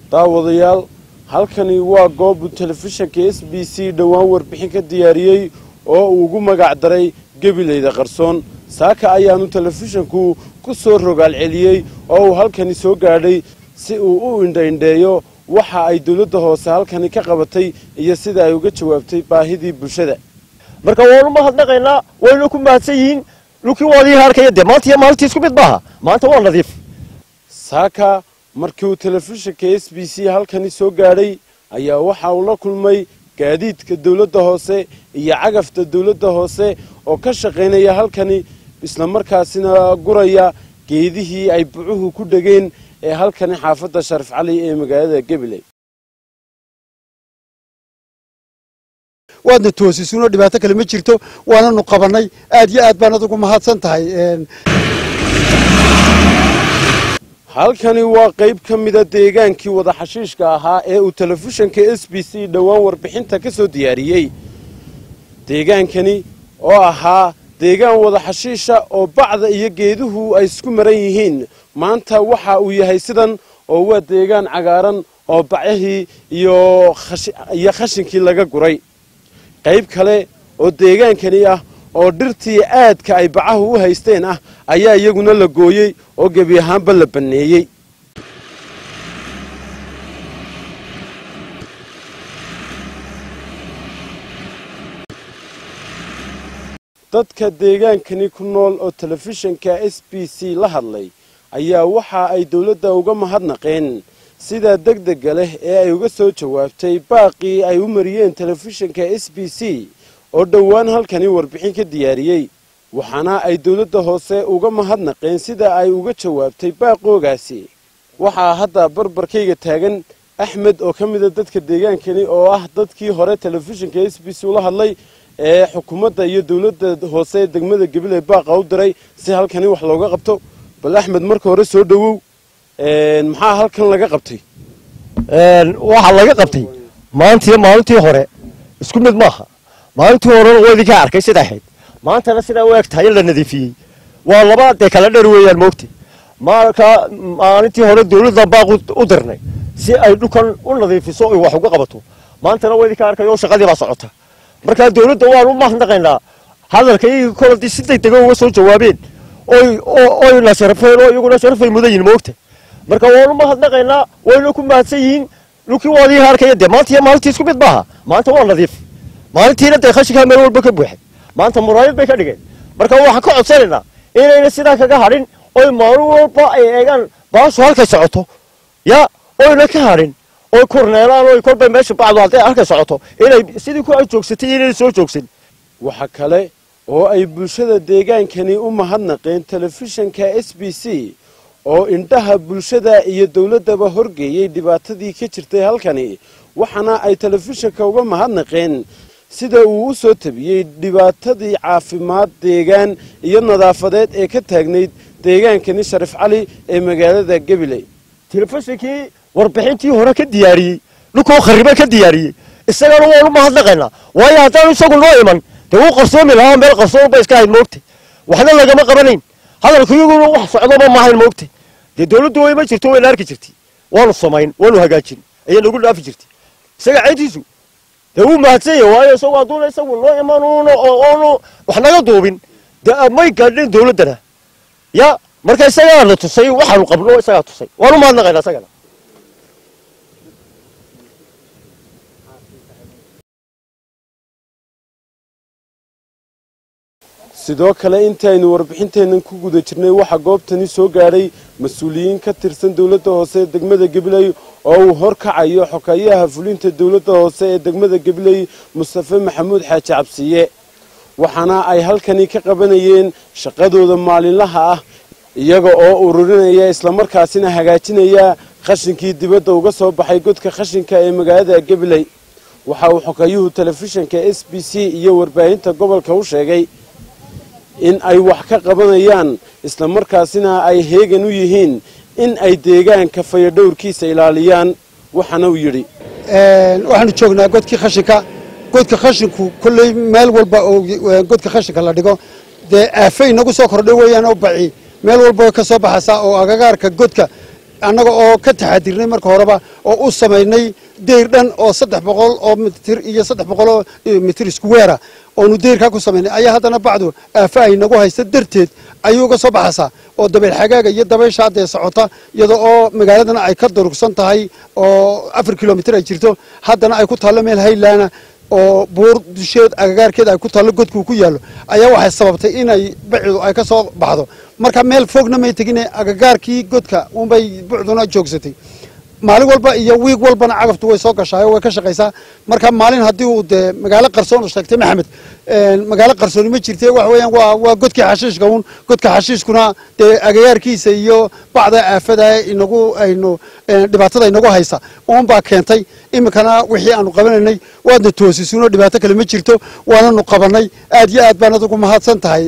daawadayaal halkani waa goobu telefishanka s b c dhowaan warbixin ka diyaariyey oo uu ugu magac daray gebilayda qarsoon saaka ayaanu telefishanku ku soo rogaal celiyey oo uu halkani soo gaadhay si uu u indhaindheeyo waxa ay dowladda hoose halkani ka qabatay iyo sida ay uga jawaabtay baahidii bulshada marka waanu mahadnaqaynaa wayna ku mahadsan yihiin dhulkii waadii harkaya dee maanta iyo maalintii isku mid maaha maanta waa nadiif saaka markii uu telefishanka s b c halkani soo gaadhay ayaa waxa uu la kulmay gaadiidka dowladda hoose iyo cagafta dowladda hoose oo ka shaqaynaya halkani islamarkaasina guraya geedihii ay bucuhu ku dhegeen ee halkani xaafadda sharif cali ee magaalada gabiley waadna toosisuno dhibaato kale ma jirto waananu qabannay aad iyo aad baan adugu mahadsan tahay halkani waa qayb ka mida deegaankii wada xashiishka ahaa ee uu telefishanka s b c dhowaan warbixinta ka soo diyaariyey deegaankani oo ahaa deegaan wada xashiisha oo bacda iyo geeduhu ay isku maran yihiin maanta waxa uu yahay sidan oo waa deegaan cagaaran oo bacyahii iyo khashinkii laga guray qayb kale oo deegaankani ah oo dhirtii aadka ay bacahu u haysteen ah ayaa iyaguna la gooyey oo gebi ahaanba la banneeyey dadka deegaankani ku nool oo telefishanka s b c la hadlay ayaa waxa ay dowladda uga mahadnaqeen sidaa degdega leh ee ay uga soo jawaabtay baaqii ay u mariyeen telefishanka s b c oo dhowaan halkani warbixin ka diyaariyey waxaana ay dowladda hoose uga mahadnaqeen sida ay uga jawaabtay baaqoogaasi waxaa hadda barbarkayga taagan axmed oo ka mida dadka deegaankani oo ah dadkii hore telefishanka s b c ula hadlay ee xukuumadda iyo dowladda hoose ee degmada gabiley baaqa u diray si halkani wax looga qabto bal axmed marka hore soo dhowow maxaa halkan laga qabtay waxaa laga qabtay maantiiyo maalintii hore isku mid maaha maalintii horena waa idinkaa arkay sida ahayd maantana sidaa u eg tahay in la nadiifiyey waa laba dee kala dher weeyaan moogta marka maalintii hore dowladda baaq u dirnay si ay dhulkan u nadiifiso oy wax uga qabato maantana waa idinkaa arkay oo shaqadii baa socota markaa dowladda waan u mahadnaqaynaa hadalka iyagii koladii si degdega uga soo jawaabeen oy na sharafeen oo iyaguna sharafay mudan yihin moogta marka waan u mahadnaqaynaa wayna ku mahadsan yihiin dhulkii waadii harkaya dee maanta iyo maalintii isku mid maaha maanta waa nadiif maalintiina dee khashinkaa meel walba ka buuxay maanta muraayad bay ka dhigeen marka waxaan ka codsanaynaa inayna sidaa kaga hadhin oy maalin walba ay eegaan baashu halkay socoto ya oyna ka hadhin oy korneelaan oy kolbay meesha bacdu hadday halkay socoto inay sidii ku ay joogsatay inayna soo joogsan waxa kale oo ay bulshada deegaankani u mahadnaqeen telefishanka s b c oo indhaha bulshada iyo dowladdaba horgeeyey dhibaatadii ka jirtay halkani waxaana ay telefishanka uga mahadnaqeen sida uu u soo tabiyey dhibaatadii caafimaad deegaan iyo nadaafadeed ee ka taagnayd deegaankani sharif cali ee magaalada gabiley telefishinkii warbixintii hore ka diyaariyey dhulkoo kharibe ka diyaariyey isagana waanu mahadnaqaynaa waayo haddaanu isagu noo iman dee wuu qarsoomi lahaa meel qarsoon ba iska hayd moogta waxna lagama qabanayn hadalku iyaguna wax socdoba maahayn moogta dee dowladdu wayma jirto wayna arki jirtay waanu samayn waanu hagaajin ayay nagu dhaafi jirtay isaga ceyntiisu dee wuu mahadsan yahay waayo isagu hadduuna isagu noo iman oonu wax naga duubin dee may gaadhin dowladdana ya marka isagaana tusay waxaanu qabno isagaa tusay waanu mahadnaqaynaa isagana sidoo kale intaaynu warbixinteennan ku guda jirnay waxaa goobtani soo gaadhay mas-uuliyiin ka tirsan dowladda hoose ee degmada gabiley oo uu horkacayo xokayaha fulinta dowladda hoose ee degmada gabiley mustafe maxamuud xaaji cabsiye waxaana ay halkani ka qabanayeen shaqadooda maalinlaha ah iyaga oo ururinaya islamarkaasina hagaajinaya khashinkii dibadda uga soo baxay godka khashinka ee magaalada gabiley waxa uu xokayuhu telefishanka s b c iyo warbaahinta gobolka u sheegay in ay wax ka qabanayaan islamarkaasina ay heegan u yihiin in ay deegaanka fayadhowrkiisa ilaaliyaan waxaana uu yidhi waxaanu joognaa godkii khashinka godka khashinku kolley meel walba oo godka khashinka la dhigo dee aafay nagu soo kordhay weeyaan oo baci meel walba way ka soo baxaysaa oo agagaarka godka annaga oo ka taxadirnay marka horeba oo u samaynay deyr dhan oo saddex boqol oo mitir iyo saddex boqol oo mitir isku weera oonu deyrkaa ku samaynay ayaa haddana bacdu aafa ay nagu haysta darteed ayuu uga soo baxaysaa oo dabeyl xagaaga iyo dabaysha haddee socota iyada oo magaaladana ay ka durugsan tahay oo afar kilomitir ay jirto haddana ay ku taallo meel haylaana oo buur dusheed agagaarkeed ay ku taallo godkuu ku yaallo ayaa waxay sababtay inay bacidu ay ka soo baxdo marka meel fogna may tegine agagaarkii godka unbay bucduna joogsatay maalin walba iyo wiig walbana cagaftu way soo gashaayo way ka shaqaysaa marka maalin haddii uu dee magaalo qarsoon u sheegtay maxamed magaalo qarsooni ma jirte waxa weeyaan waa waa godkii xashiishka uun godka xashiishkuna dee agagaarkiisa iyo bacda aafada inagu aynu dhibaatada inagu haysa uun baa keentay iminkana wixii aanu qabanaynay waadna toosisuno dhibaato kale ma jirto waananu qabanay aad iyo aad baan adigu mahadsan tahay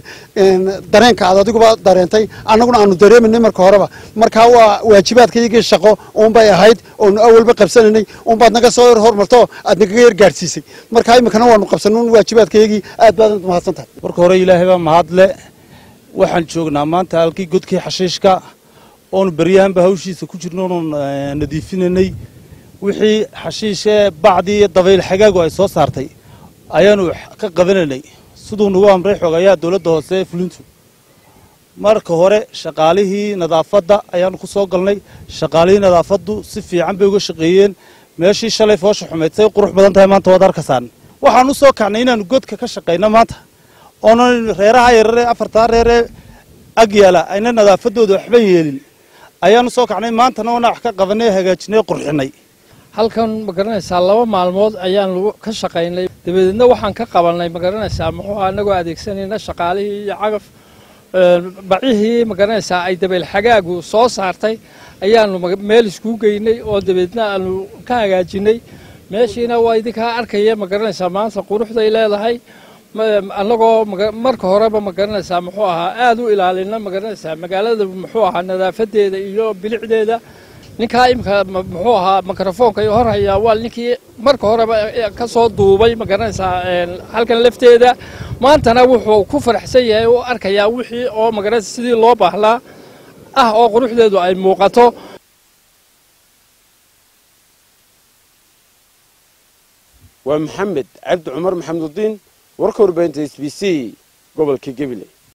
dareenka aad adiguba dareentay annaguna aanu dareemanay marka horeba marka waa waajibaadka iyagii shaqo uunbay ahayd oonu awalba qabsanaynay uunbaad naga soo hormarto aad nagaga yar gaadhsiisay marka iminkana waanu qabsanay waajibaadkayagii aad baad mahadsan tahay marka hore ilaahay baa mahadle waxaan joognaa maanta halkii godkii xashiishka oonu beryahanba hawshiisa ku jirno oonu nadiifinaynay wixii xashiishee bacdii iyo dabayl xagaagu ay soo saartay ayaanu ka qabanaynay siduu nagu amray xogayaa dowladda hoose ee fulintu marka hore shaqaalihii nadaafadda ayaanu ku soo galnay shaqaalihii nadaafaddu si fiican bay uga shaqeeyeen meeshii shalay foosha xumayd say qurux badan tahay maanta waad arkasaan waxaan u soo kacnay inaanu godka ka shaqayno maanta oonan reeraha yararee afartaa reeree ag yaala ayna nadaafaddooda waxba yeelin ayaanu soo kacnay maantana oona wax ka qabanay hagaajinay qurxinay halkan ma garanaysaa laba maalmood ayaan ka shaqaynay dabadeedna waxaan ka qabanay ma garanaysaa muxuu anagoo adeegsanayna shaqaalihii iyo cagaf bacihii ma garanaysaa ay dabeyl xagaagu soo saartay ayaanu meel iskuu geynay oo dabeedna aanu ka hagaajinay meeshiina waa idinkaa arkaya ma garanaysaa maanta quruxday leedahay annagoo marka horeba ma garanaysaa muxuu ahaa aad u ilaalina ma garanaysaa magaalada muxuu ahaa nadaafadeeda iyo bilicdeeda ninkaa imika muxuu ahaa mikrofoonka hor hayaa waa ninkii marka horeba ka soo duubay ma garanaysaa halkan lafteeda maantana wuxuu ku faraxsan yahay u arkayaa wixii oo magaranaysa sidii loo baahlaa ah oo quruxdeedu ay muuqato waa maxamed cabdi cumar maxamudiin warka warbaahinta s b c gobolka gabiley